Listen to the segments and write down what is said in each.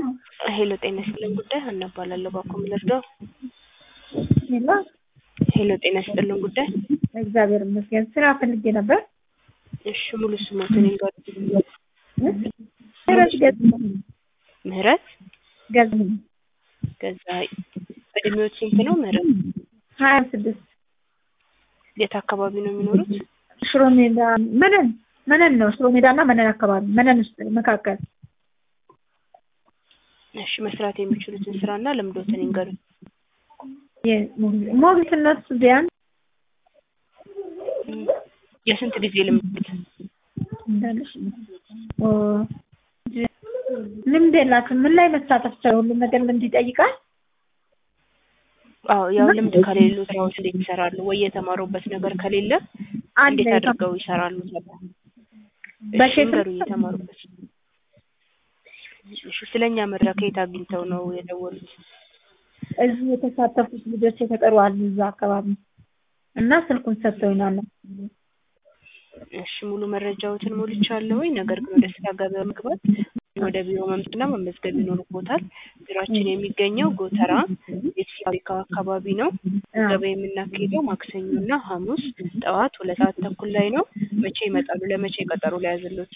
ሄሎ ጤና ይስጥልን ጉዳይ ሀና እባላለሁ ባኮ ምለርዳው ሄሎ ሄሎ ጤና ይስጥልን ጉዳይ እግዚአብሔር ይመስገን። ስራ ፈልጌ ነበር። እሺ ሙሉ ስሞትን ይንገሩ ምህረት ገዝ ምህረት ገዝ ገዛ እድሜዎች ስንት ነው ምህረት ሀያ ስድስት የት አካባቢ ነው የሚኖሩት ሽሮ ሜዳ መነን መነን ነው። ሽሮ ሜዳ እና መነን አካባቢ መነን ውስጥ መካከል እሺ መስራት የሚችሉትን ስራና ልምዶትን ይንገሩ ሞግዚትነት ቢያንስ የስንት ጊዜ ልምድ እንዳለሽ ኦ፣ ልምድ የላትም። ምን ላይ መሳተፍ ይቻላል? ሁሉም ነገር ልምድ ይጠይቃል። አዎ ያው ልምድ ከሌሉ ስራዎች እንዴት ይሰራሉ ወይ የተማሩበት ነገር ከሌለ አለ እንዴት አድርገው ይሰራሉ እሺ በሼፍ ንገሩኝ የተማሩበት እሺ ስለኛ መድረክ ከየት አግኝተው ነው የደወሉት እዚህ የተሳተፉት ልጆች የተጠሩ አሉ እዛ አካባቢ እና ስልኩን ሰጥተውናል። እሺ ሙሉ መረጃዎትን ሞልቻለሁኝ። ነገር ግን ወደ ስራ ገበያ መግባት ወደ ቢሮ መምጣትና መመዝገብ ይኖርቦታል። ቢሮአችን የሚገኘው ጎተራ ፔፕሲ ፋብሪካው አካባቢ ነው። ገበያ የምናካሄደው ማክሰኞና ሐሙስ ጠዋት ሁለት ሰዓት ተኩል ላይ ነው። መቼ ይመጣሉ? ለመቼ ቀጠሮ ላይ ያዘሉት?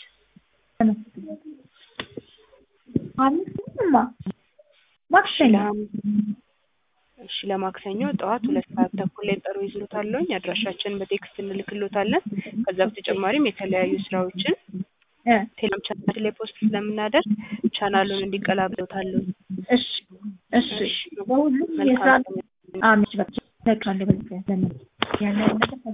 አምስትማ ማክሰኞ ለሐሙስ እሺ ለማክሰኞ ጠዋት ሁለት ሰዓት ተኩል ላይ ቀጠሮ ይዝሎታለሁኝ። አድራሻችንን በቴክስት እንልክሎታለን። ከዛ በተጨማሪም የተለያዩ ስራዎችን እ ቴሌግራም ቻናል ላይ ፖስት ስለምናደርግ ቻናሉን እንዲቀላብሎታለሁ። እሺ እሺ በሁሉም የስራ መልካም አመች በቃ ነቃለ በቃ ያለው ነገር